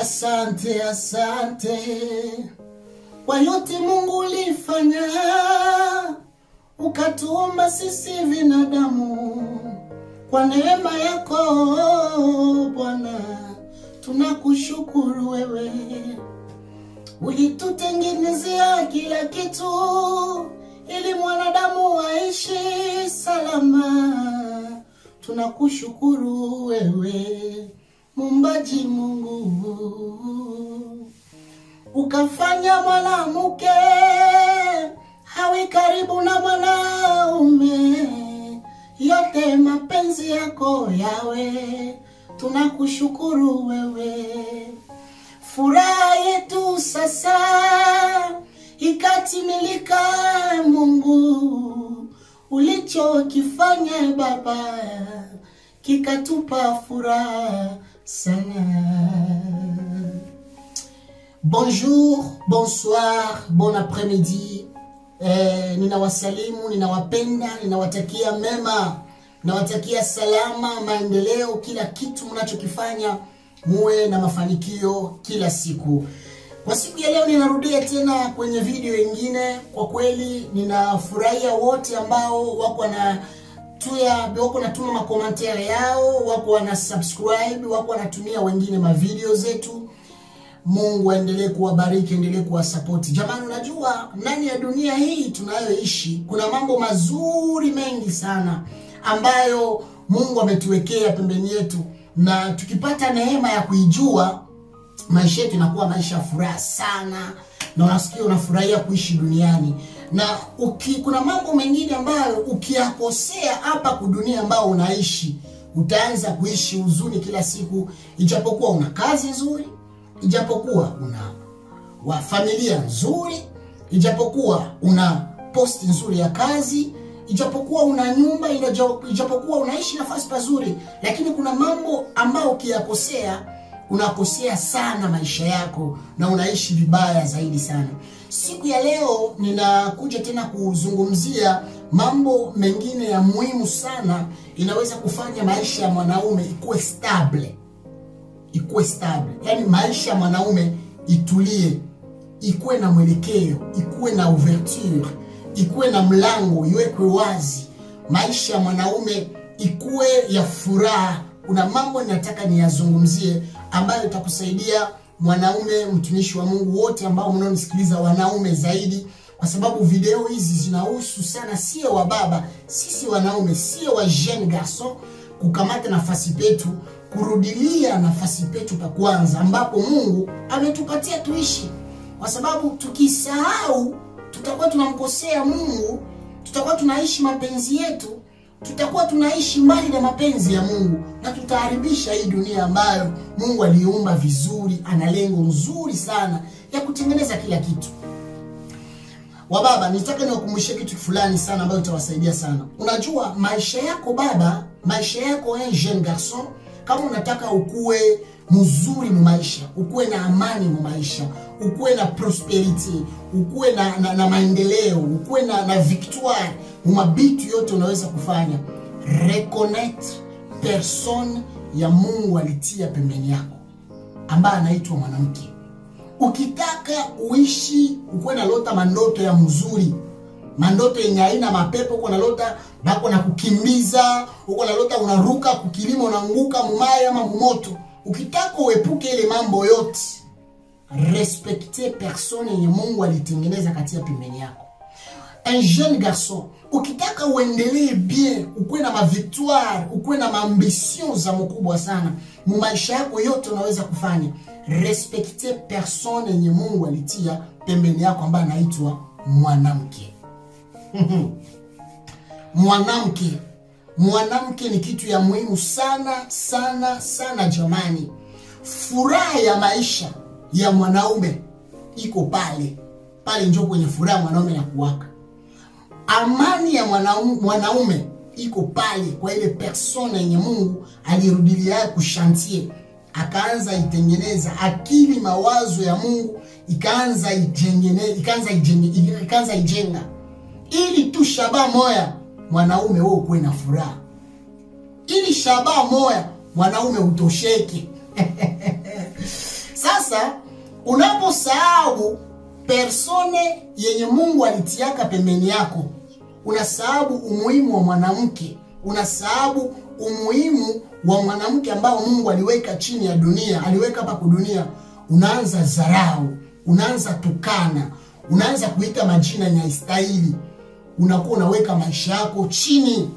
Asante, asante kwa yote Mungu ulifanya, ukatuumba sisi binadamu kwa neema yako Bwana, tunakushukuru wewe, ulitutengenezea kila kitu ili mwanadamu aishi salama. Tunakushukuru wewe, mumbaji Mungu ukafanya mwanamke hawi karibu na mwanaume, yote mapenzi yako yawe, tunakushukuru wewe. Furaha yetu sasa ikatimilika, Mungu, ulichokifanya Baba kikatupa furaha sana. Bonjour, bonsoir, bon après-midi. Eh, ninawasalimu, ninawapenda, ninawatakia mema, ninawatakia salama, maendeleo, kila kitu mnachokifanya muwe na mafanikio kila siku. Kwa siku ya leo ninarudia tena kwenye video ingine. Kwa kweli ninafurahia wote ambao wako na tuya wako natuma makomantere yao, wako wana subscribe, wako wanatumia wengine mavideo zetu. Mungu aendelee kuwabariki, endelee kuwasapoti. Jamani, unajua ndani ya dunia hii tunayoishi kuna mambo mazuri mengi sana ambayo Mungu ametuwekea pembeni yetu, na tukipata neema ya kuijua maisha yetu inakuwa maisha ya furaha sana, na unasikia unafurahia kuishi duniani na uki, kuna mambo mengine ambayo ukiyakosea hapa kudunia ambao unaishi utaanza kuishi huzuni kila siku, ijapokuwa una kazi nzuri, ijapokuwa una wa familia nzuri, ijapokuwa una posti nzuri ya kazi, ijapokuwa una nyumba, ijapokuwa unaishi nafasi pazuri, lakini kuna mambo ambayo ukiyakosea unakosea sana maisha yako na unaishi vibaya zaidi sana. Siku ya leo ninakuja tena kuzungumzia mambo mengine ya muhimu sana, inaweza kufanya maisha ya mwanaume ikuwe stable, ikuwe stable, yaani maisha ya mwanaume itulie, ikuwe na mwelekeo, ikuwe na ouverture, ikuwe na mlango, iwekwe wazi, maisha ya mwanaume ikuwe ya furaha. Kuna mambo ninataka niyazungumzie ambayo itakusaidia mwanaume, mtumishi wa Mungu, wote ambao mnaonisikiliza, wanaume zaidi, kwa sababu video hizi zinahusu sana, sio wa baba, sisi wanaume, sio wa jeune garçon, kukamata nafasi petu, kurudilia nafasi petu pa kwanza, ambapo Mungu ametupatia tuishi, kwa sababu tukisahau tutakuwa tunamkosea Mungu, tutakuwa tunaishi mapenzi yetu tutakuwa tunaishi mbali na mapenzi ya Mungu na tutaharibisha hii dunia ambayo Mungu aliumba vizuri. Ana lengo nzuri sana ya kutengeneza kila kitu. Wababa, nitaka niwakumbushe kitu fulani sana ambayo itawasaidia sana. Unajua maisha yako baba, maisha yako eh, jeune garçon, kama unataka ukue mzuri mu maisha, ukuwe na amani mu maisha, ukuwe na prosperity, ukuwe na, na, na maendeleo, ukuwe na, na victoire mumabitu yote unaweza kufanya, reconnect person ya Mungu alitia pembeni yako ambaye anaitwa mwanamke. Ukitaka uishi ukuwe na lota mandoto ya mzuri, mandoto yenye haina mapepo, uko na lota bako na kukimbiza, uko na lota unaruka kukilima, unaanguka mumaye ama mumoto. Ukitaka uepuke ile mambo yote, respekte persone yenye Mungu alitengeneza katia pembeni yako. Un jeune garçon, ukitaka uendelee bien, ukuwe na mavictoire, ukuwe na maambition za mkubwa sana mu maisha yako yote, unaweza kufanya respekte persone yenye Mungu alitia pembeni yako ambaye anaitwa mwanamke. Mwanamke, mwanamke ni kitu ya muhimu sana sana sana jamani. Furaha ya maisha ya mwanaume iko pale pale, njo kwenye furaha mwanaume na kuwaka amani ya mwanaume, mwanaume iko pale kwa ile persona yenye Mungu alirudilia kushantie, akaanza itengeneza akili, mawazo ya Mungu ikaanza ijengene, ikaanza ijenge, ikaanza ijenga, ili tu shaba moya mwanaume wewe ukuwe na furaha, ili shaba moya mwanaume utosheke. Sasa sasa unaposahau persone yenye mungu alitiaka pembeni yako unasahau umuhimu wa mwanamke unasahau umuhimu wa mwanamke ambao mungu aliweka chini ya dunia aliweka hapa kudunia unaanza zarau unaanza tukana unaanza kuita majina yenye haistahili unakuwa unaweka maisha yako chini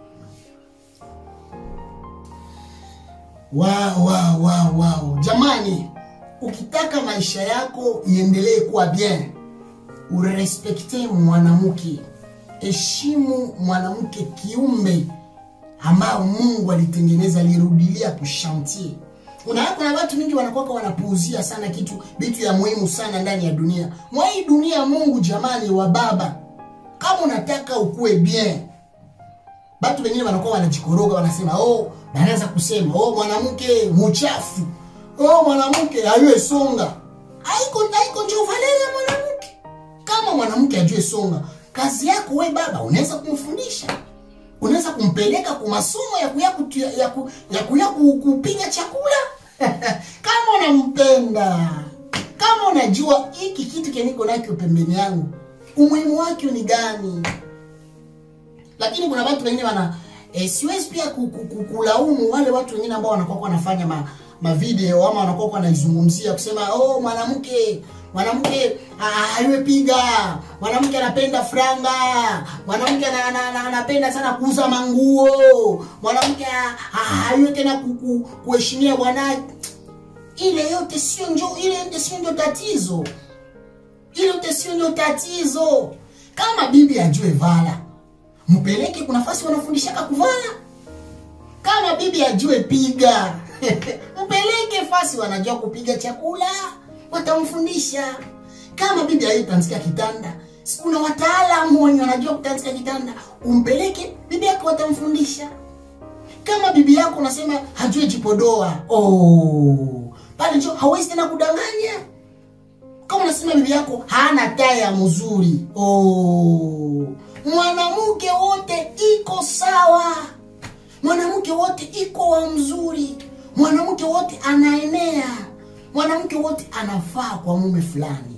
wow, wow, wow, wow. jamani ukitaka maisha yako iendelee kuwa bien urespekte mwanamke heshimu mwanamke kiumbe ambao mungu alitengeneza alirudilia kushantie unaona kuna watu mingi wanakwaka wanapuuzia sana kitu vitu ya muhimu sana ndani ya dunia mwa hii dunia mungu jamani wa baba kama unataka ukuwe bien batu wengine wanakuwa wanajikoroga wanasema oh wanaanza kusema oh mwanamke muchafu oh mwanamke hayue songa haiko haiko njo valele ya mwanamke kama mwanamke ajue songa kazi yako we baba unaweza kumfundisha unaweza kumpeleka kwa masomo ya kuya kutu, ya, ku, ya kuya ku- kupiga chakula kama unampenda kama unajua hiki kitu keniko nakyo pembeni yangu umuhimu wake ni gani lakini kuna watu wengine wana e, siwezi pia ku- ku- ku- kulaumu wale watu wengine ambao wanakuwa wanafanya ma, mavideo ama wanakuwa wanaizungumzia kusema oh mwanamke mwanamke ah, haywe piga mwanamke anapenda franga mwanamke ana- ana- ana- anapenda sana kuuza manguo mwanamke ah, ah, haywe tena ku- ku- kuheshimia bwana ile yote sio njo ile yote sio ndio tatizo ile yote sio ndio tatizo kama bibi ajue vala mpeleke kuna nafasi wanafundishaka kuvala kama bibi ajue piga mpeleke fasi wanajua kupiga chakula watamfundisha kama bibi ajue kutanzika kitanda si kuna wataalamu wenye wanajua kutanzika kitanda umpeleke bibi yako watamfundisha kama bibi yako unasema hajue jipodoa oh, pale njo hawezi tena kudanganya kama unasema bibi yako hana taya mzuri oh. mwanamke wote iko sawa mwanamke wote iko wa mzuri mwanamke wote anaenea mwanamke wote anafaa kwa mume fulani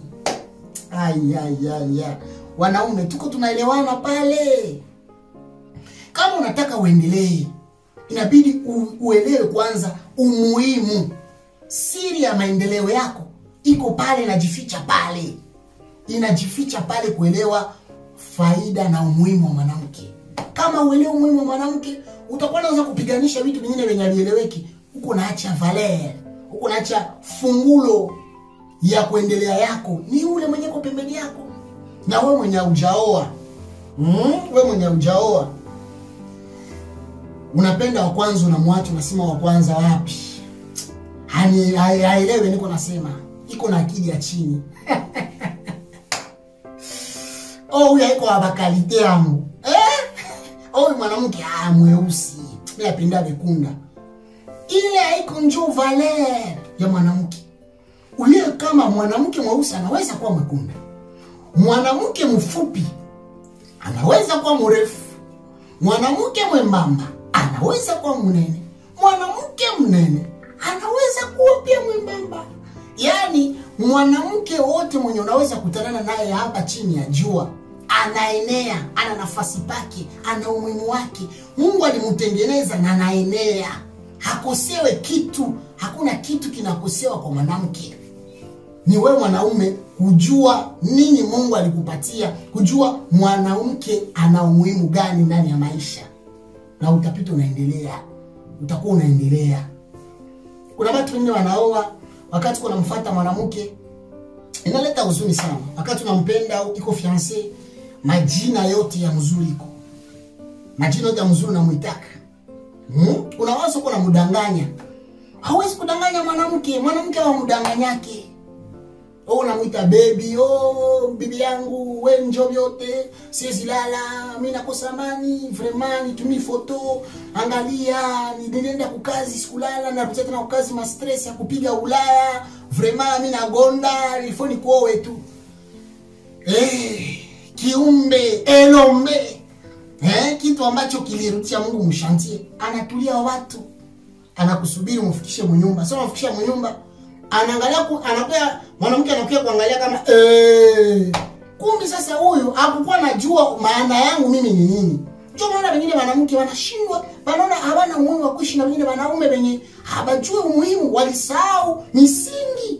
ayayaya wanaume tuko tunaelewana pale kama unataka uendelee inabidi u, uelewe kwanza umuhimu siri ya maendeleo yako iko pale inajificha pale inajificha pale kuelewa faida na umuhimu wa mwanamke kama uelewe umuhimu wa mwanamke utakuwa naweza kupiganisha vitu vingine vyenye havieleweki huko naacha valer huko naacha fungulo ya kuendelea yako ni ule mwenye ko pembeni yako na we mwenye ujaoa mm? we mwenye ujaoa unapenda wa kwanza unamwacha unasema wa kwanza wapi Hani- hai- haelewe niko nasema iko na akili ya chini oh huyu haiko abakalite yangu eh? oh huyu mwanamke ah, mweusi mi napenda bekunda ile haiko njoo valer ya mwanamke uliye kama mwanamke mweusi anaweza kuwa mwekunda mwanamke mfupi anaweza kuwa mrefu mwanamke mwembamba anaweza kuwa mnene mwanamke mnene anaweza kuwa pia mwembamba yaani mwanamke wote mwenye unaweza kutanana naye hapa chini ya jua anaenea ana nafasi pake ana umuhimu wake mungu alimtengeneza na anaenea hakosewe kitu hakuna kitu kinakosewa kwa mwanamke ni wewe mwanaume kujua nini mungu alikupatia kujua mwanamke ana umuhimu gani ndani ya maisha na utapita unaendelea utakuwa unaendelea kuna watu wengine wanaoa wakati kunamfata mwanamke inaleta huzuni sana wakati unampenda au iko fiance majina yote ya mzuri iko majina yote ya mzuri unamwitaka hmm? unawaza kuwa unamdanganya hawezi kudanganya mwanamke mwanamke awamdanganyake oh, unamwita bebi oh, bibi yangu we njo vyote siwezi lala mi nakosa amani vraiment nitumii foto angalia nilienda kukazi sikulala narudia tena kukazi mastress ya kupiga ulaya vraiment mi nagonda ilifo nikuowe tu eh, kiumbe elombe eh, kitu ambacho kilirudisha mungu mshantie anatulia watu anakusubiri umfikishe munyumba sio unafikisha munyumba anaangalia ku, anakuya mwanamke anakuya kuangalia kama eh, kumbi sasa huyu hakukuwa najua maana yangu mimi ni nini. Ndio maana wengine wanamke wanashindwa, wanaona hawana umuhimu wa kuishi na wengine wanaume wenye hawajui umuhimu, walisahau misingi.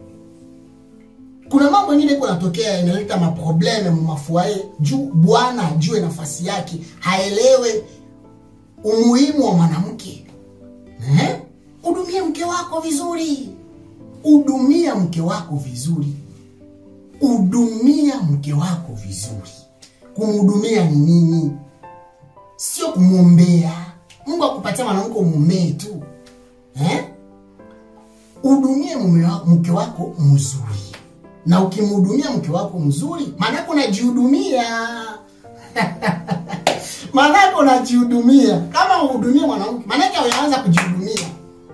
Kuna mambo mengine iko natokea inaleta maprobleme mu mafuaye juu bwana ajue nafasi yake, haelewe umuhimu wa mwanamke. Eh? Hudumia mke wako vizuri, hudumia mke wako vizuri, hudumia mke wako vizuri. Kumhudumia ni nini? Sio kumwombea. Mungu akupatia mwanamke umuombee tu eh? Hudumie mume wa- mke wako mzuri, na ukimhudumia mke wako mzuri, maanake unajihudumia maanake unajihudumia. Kama uhudumie mwanamke, maanake unaanza kujihudumia.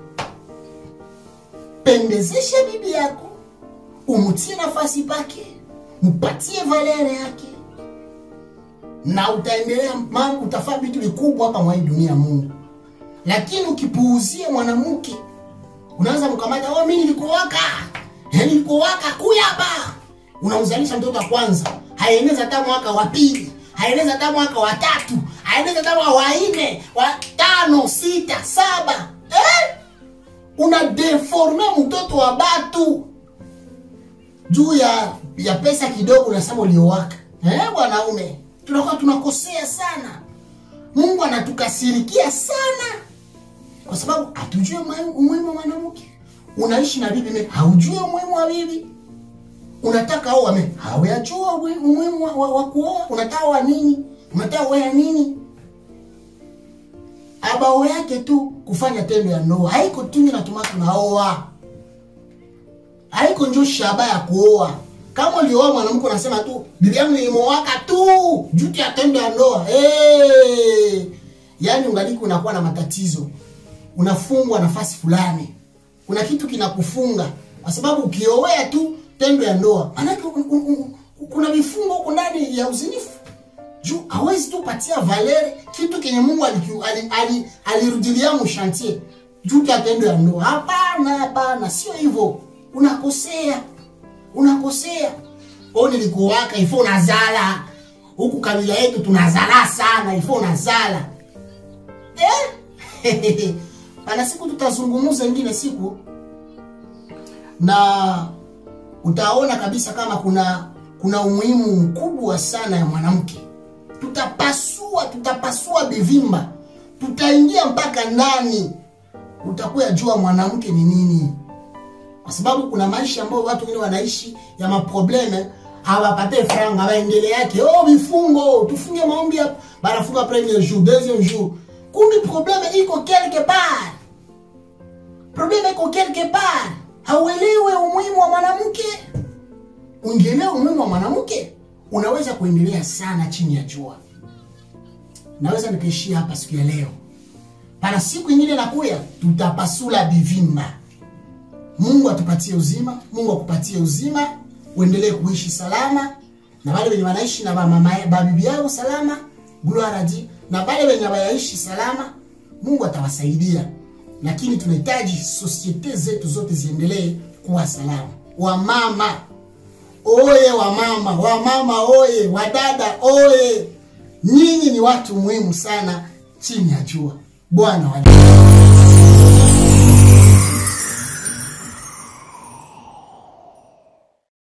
Pendezeshe bibi yako, umutie nafasi pake, mpatie valere yake, na utaendelea mambo, utafaa vitu vikubwa hapa mwa hii dunia ya Mungu. Lakini ukipuuzia mwanamke, unaanza mkamata, oh, mimi nilikuwaka, eh, nilikuwaka kuya hapa, unamzalisha mtoto wa kwanza, haeneza hata mwaka wa pili, haeneza hata mwaka wa tatu, haeneza hata mwaka wa nne, wa tano, sita, saba eh? una deforme mtoto wa batu juu ya ya pesa kidogo, unasema uliowaka. Eh, bwanaume, tunakuwa tunakosea sana. Mungu anatukasirikia sana kwa sababu hatujui umuhimu- umuhimu wa mwanamke. Unaishi na bibi me haujui umuhimu wa bibi, unataka oa me hawajua umuhimu wa, wa, wa kuoa. Unataka oa nini? Unataka oa nini? abao yake tu kufanya tendo ya ndoa haiko tu natuma tunaoa haiko njo shaba ya kuoa kama ulioa mwanamke unasema tu bibi yangu nilimowaka tu juti ya tendo ya ndoa hey! yaani ungaliki unakuwa na matatizo unafungwa nafasi fulani kuna kitu kinakufunga kwa sababu ukiowea tu tendo ya ndoa maanake un- un- un- kuna vifungo huko ndani ya uzinifu juu hawezi tu patia valere kitu kenye Mungu alirudilia ali, ali, alirudilia mushantie juu ya tendo ya ndoa. Hapana, hapana, sio hivyo. Unakosea, unakosea. O, nilikuwaka ifo unazala huku kabila yetu tunazala sana, ifo unazala eh? Pana siku tutazungumuza ingine siku na utaona kabisa kama kuna kuna umuhimu mkubwa sana ya mwanamke. Tutapasua, tutapasua bivimba, tutaingia mpaka ndani, utakuya jua mwanamke ni nini, kwa sababu kuna maisha ambayo watu wengine wanaishi ya maprobleme, hawapate franga, waendele yake oh, vifungo tufunge maombi hapa, banafunga premier jour deuxième jour, kumbi probleme iko quelque part, probleme iko quelque part, hauelewe umuhimu wa mwanamke ungeelewa umuhimu wa mwanamke unaweza kuendelea sana chini ya jua. Naweza nikaishia hapa siku ya leo, pana siku ingine nakuya, tutapasula bivimba. Mungu atupatie uzima, Mungu akupatie uzima, uendelee kuishi salama, na wale wenye wanaishi na mama babibi yao salama, gloire a Dieu, na wale wenye wayaishi salama, Mungu atawasaidia, lakini tunahitaji sosiete zetu zote ziendelee kuwa salama. Wamama oye, wamama, wamama oye, wadada oye, nyinyi ni watu muhimu sana chini ya jua. Bwana wa